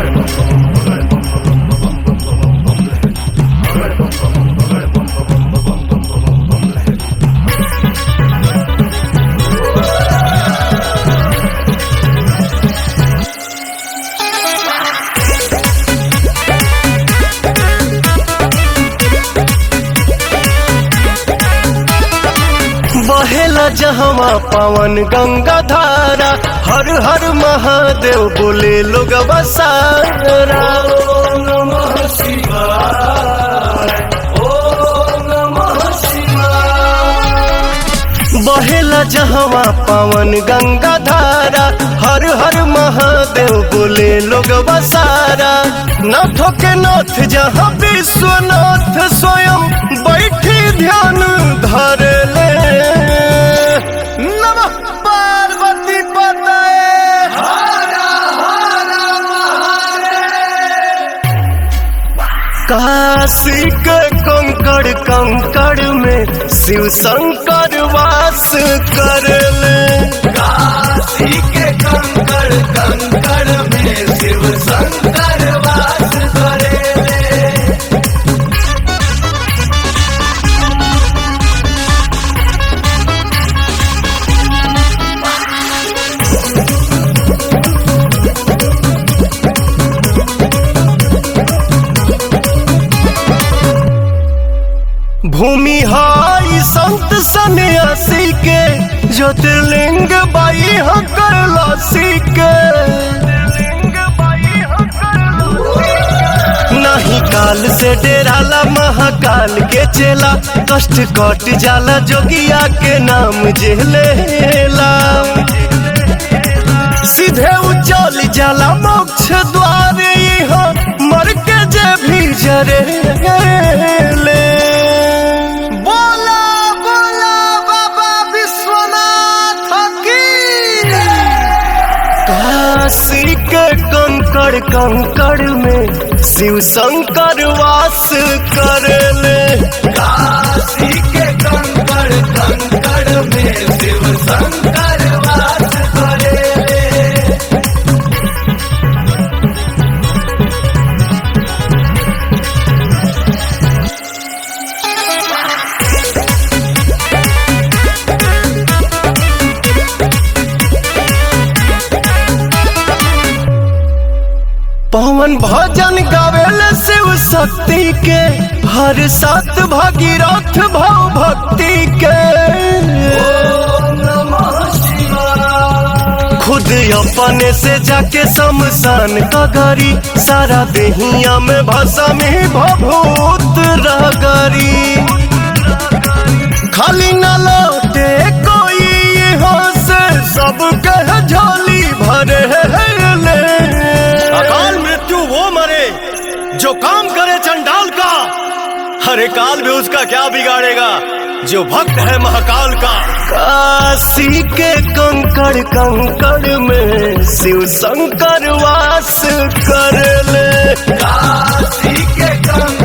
बहेला जहवा पावन गंगा धारा हर हर महादेव बोले लोग बसारा बहेला जहवा पावन गंगा धारा हर हर महादेव बोले लोग बसारा नाथों के नाथ जहाँ विश्वनाथ स्वयं बैठी ध्यान धर ले नमः पार्वती पतये काशी के कंकड़ कंकड़ में शिव शंकर वास कर ले काशी के कंकड़ कंकड़ में शिव शंकर वास करे भूमि हाई संत सन्यासी के ज्योतिर्लिंग बाई हो कैलाशी के नहीं काल से डेराला महाकाल के चेला कष्ट कट जाला जोगिया के नाम जेलेला सीधे उचल जाला मोक्ष द्वार यहाँ मर के जे भी जरे ले बोला बोला बाबा विश्वनाथ की काशी के कंकड़ कंकड़ में शिव शंकर वास कर ले काशी के कंकड़ कंकड़ में शिव शंकर वास करे पवन भजन गावेल शिव शक्ति के हर सात भागीरथ भाव भक्ति के ओम नमः शिवाय खुद अपने से जाके शमशान का गरी सारा देहिया में भाषा में भभूत रगरी खाली न लौटे कोई यहाँ से सब कह झोली भरे ले अकाल मृत्यु वो मरे जो काम करे चंडाल का हरे काल भी उसका क्या बिगाड़ेगा जो भक्त है महाकाल का काशी के कंकड़ कंकड़ में शिव शंकर वास कर ले काशी के कंकड़